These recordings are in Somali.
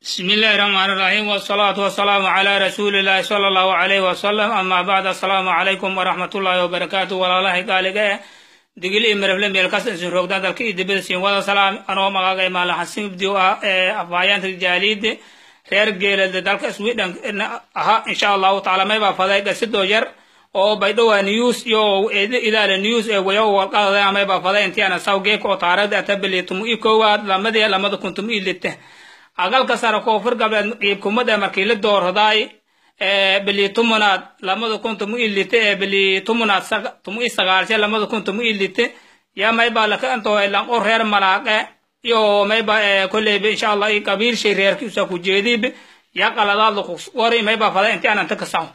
بسم الله الرحمن الرحيم والصلاة والسلام على رسول الله صلى الله عليه وسلم أما بعد السلام عليكم ورحمة الله وبركاته ولا الله قال digil iyo marable meel kas isin roogdaan dalka iyo dibada siin wada salaam anoo magaaga maala xasin ibdiyo ah ee afhayeenka jaaliide reer geelada dalka sweden aha insha allahu taala maybaa faday dhasidoo yar oo baydhowa news iyo idaale news ee wayo walqadada maybaa faday intiana sawgeeka oo taarada atabali tumu i koowaad lamadii lamada kun tumu i lite agalka sare koonfur galbeed ciibkumada markii la dooradaay bili tumunaad lamada kun tumu i lite ee bili tumunaad tumu i sagaalshe lamada kun tumu i lite ya mayba laka intoo lanqo reer malaaqe iyo mayba kolleyba insha allah i qabiilshay reerkiisa ku jeediib ya qaladaad laku wari mayba fada inti ananta kasaw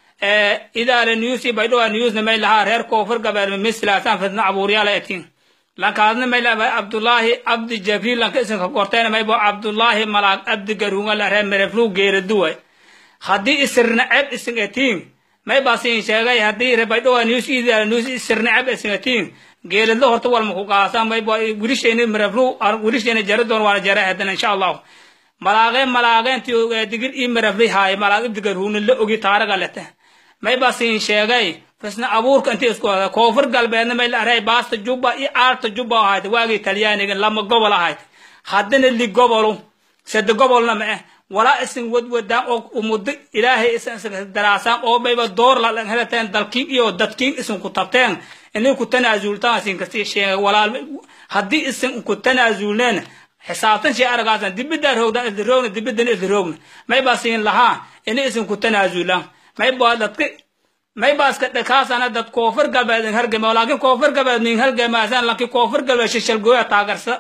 idaale news i baydhowa newsna may lahaa reer koonfur galbeed mislaasan fitna abuuryaala etiin lankaadna may laba abdullaahi abdi jabriil lanka isinka kortayna maybo abdullaahi malaaq abdi garuunga la reer mereflu geeraduway haddii isirna ceb isin etiin may basin sheegay haddii rebaydhowa news idaala news isirna ceb isin etiin geeladla horta walma ku qaasa maybo wirishayni mereflu wirishayni jara doon waana jara hadan insha allahu malaaqeen malaaqeentii digir ii merefli haay malaaq ibdi garuuna la ogi taaraga lete may basin sheegay fisna abuurka intii isku hada koonfur galbeedna may la aray baasta jubba iyo aarta jubba ahayd waagii talyaaniga lama gobol ahayd haddana li gobolu sade gobolna ma eh walaa isin wadwadaan oo umuddo ilaahay isin daraasaan oo mayba door la helateen dalkiin iyo dadkiin isin ku tabteen inay ku tanaasultaan isin kasi sheegay walaal haddii isin ku tanaasulneen xisaabtan shay aragaasan dibiddaa roogdan isla roogna dibidana isla roogna mayba siin lahaa inay isin ku tanaasulaan mayba dadka maybaska dhakaasana dad koonfur galbeed in hargama laakiin koonfur galbeed nin hargamaasan laakiin koonfur galbeed shishalgooya taageersa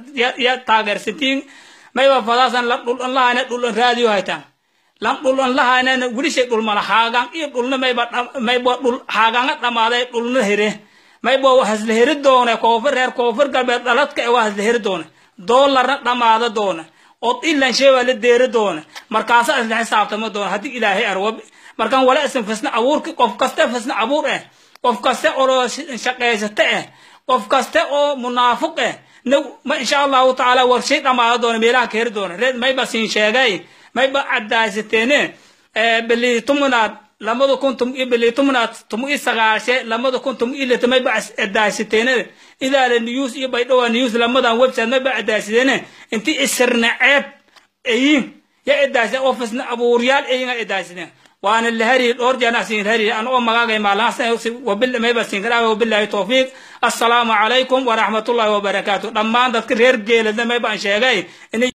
ya taageersatiin mayba fadaasan la dhul lahayna dhul raadiyo haytaan lan dhul lahayna wilishay dhul mala haagaan iyo dhulna mayba mayba dhul haagaanga dhamaaday dhulna here mayba hasla heri doone koonfur reer koonfur galbeed dhaladka ee waa hasla heri doone doolarna dhamaada doone od ilan sheebaa la deeri doone markaasa isla xisaabtama doone haddii ilaahay arwab markaan wala isin fisna abuurki qof kaste fisna abuur eh qof kaste oo shaqaysate eh qof kaste oo munaafiq eh ma insha allahu tacaala warshay dhamaada doona meelaha keeri doona reed mayba siin sheegay mayba caddaaysateene bili tumunaad lamada kun tum bili tumunaad tumu i sagaashe lamada kun tumu i lita mayba caddaaysateene idaale news iyo baydhowa news lamadan website mayba caddaaysateene inti isirna ceeb ayin ya iddaaysa oo fisna abuuryaal ayinga iddaaysateen waana lahari dhowr jeena siin lahari an oo magaagay maalaan wabil mayba siin karaa wabillahi tawfiiq assalaamu calaykum waraxmatullahi wabarakaatu dhammaan dadka reer geeladna mayba aan sheegay